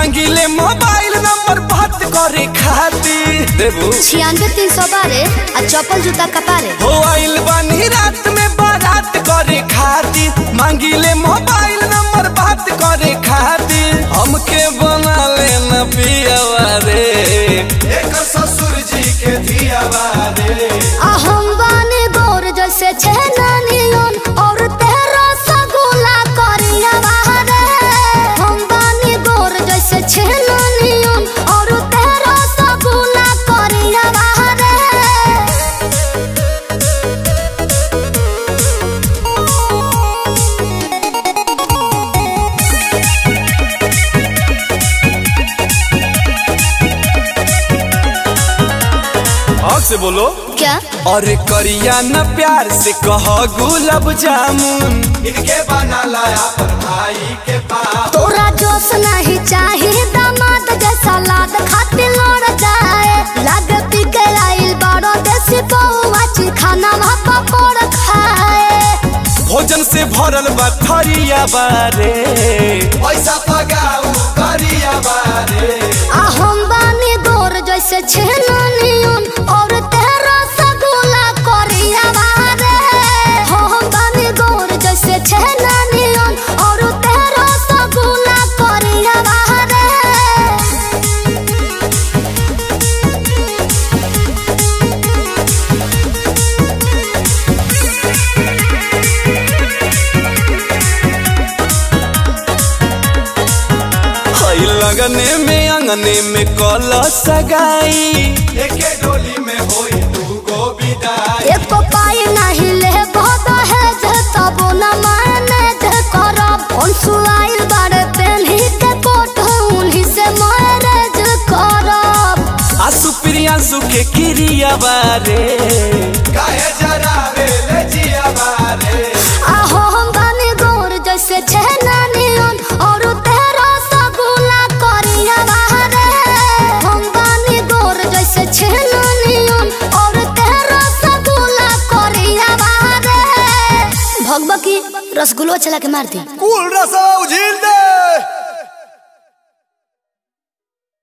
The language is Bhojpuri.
मांगिले मोबाइल नंबर बात करे खातिर देबू छियानवे तीन सौ बारह आ चप्पल जूता कपारे हो आइल बानी रात में बारात करे खातिर मांगिले मोबाइल नंबर बात करे खातिर हमके बना लेना पियावा रे एक ससुर जी के धियावा रे आ हम बानी गोर जैसे छेनानियन और तेरा सगुला करिया बाहरे हम बानी गोर जैसे छेनानियन और तेरा सगुला करिया बाहरे हक से बोलो क्या अरे करिया न प्यार से कह गुलाब जामुन इनके बना लाया पर भाई के पास तोरा जोश नहीं चाहिए दामाद जैसा लाद खातिर लड़ जाए लाग पी के आइल बड़ो देसी पौवा ची खाना भापा पड़ खाए भोजन से भरल बा थरिया बारे पैसा पगाऊ करिया बारे आ हम बानी गोर जैसे छेनानियन और तेरा सगुला करिया बारे हो हम बानी गोर जैसे छेनानियन और तेरा सगुला करिया बारे हई लगने में अंगने में कल सगाई एके डोली में होई दू गो विदाई एक पाई नहीं ले बहुत है जे तब न माने जे करब सुआइल बारे पेन्ही के कोट उन्हीं से मैरेज करब आसु प्रियांशु के क्रिया बारे काहे जरावे ले जिया बारे आहो हम बानी गोर जैसे छेनानियन और तेरा सगुला करिया बाहरे हम बानी गोर जैसे छेनानियन और तेरा सगुला करिया बाहरे भगबकी रसगुल्लो चला के मार दी कुल रसो झील दे